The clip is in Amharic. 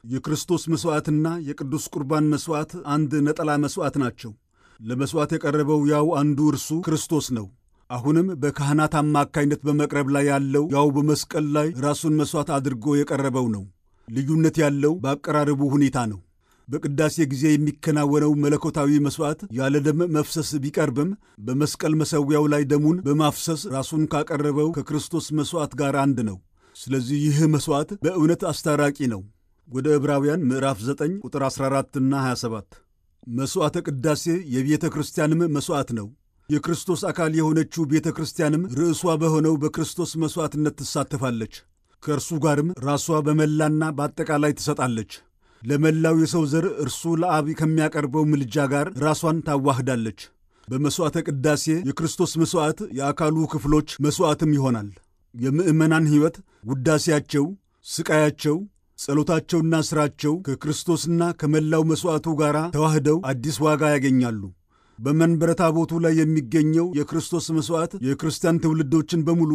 የክርስቶስ መሥዋዕትና የቅዱስ ቁርባን መሥዋዕት አንድ ነጠላ መሥዋዕት ናቸው። ለመሥዋዕት የቀረበው ያው አንዱ እርሱ ክርስቶስ ነው። አሁንም በካህናት አማካይነት በመቅረብ ላይ ያለው ያው በመስቀል ላይ ራሱን መሥዋዕት አድርጎ የቀረበው ነው። ልዩነት ያለው በአቀራረቡ ሁኔታ ነው። በቅዳሴ ጊዜ የሚከናወነው መለኮታዊ መሥዋዕት ያለ ደም መፍሰስ ቢቀርብም በመስቀል መሠዊያው ላይ ደሙን በማፍሰስ ራሱን ካቀረበው ከክርስቶስ መሥዋዕት ጋር አንድ ነው። ስለዚህ ይህ መሥዋዕት በእውነት አስታራቂ ነው። ወደ ዕብራውያን ምዕራፍ 9 ቁጥር 14ና 27 መሥዋዕተ ቅዳሴ የቤተ ክርስቲያንም መሥዋዕት ነው። የክርስቶስ አካል የሆነችው ቤተ ክርስቲያንም ርዕሷ በሆነው በክርስቶስ መሥዋዕትነት ትሳተፋለች። ከእርሱ ጋርም ራሷ በመላና በአጠቃላይ ትሰጣለች። ለመላው የሰው ዘር እርሱ ለአብ ከሚያቀርበው ምልጃ ጋር ራሷን ታዋህዳለች። በመሥዋዕተ ቅዳሴ የክርስቶስ መሥዋዕት የአካሉ ክፍሎች መሥዋዕትም ይሆናል። የምዕመናን ሕይወት፣ ውዳሴያቸው፣ ስቃያቸው፣ ጸሎታቸውና ሥራቸው ከክርስቶስና ከመላው መሥዋዕቱ ጋር ተዋህደው አዲስ ዋጋ ያገኛሉ። በመንበረ ታቦቱ ላይ የሚገኘው የክርስቶስ መሥዋዕት የክርስቲያን ትውልዶችን በሙሉ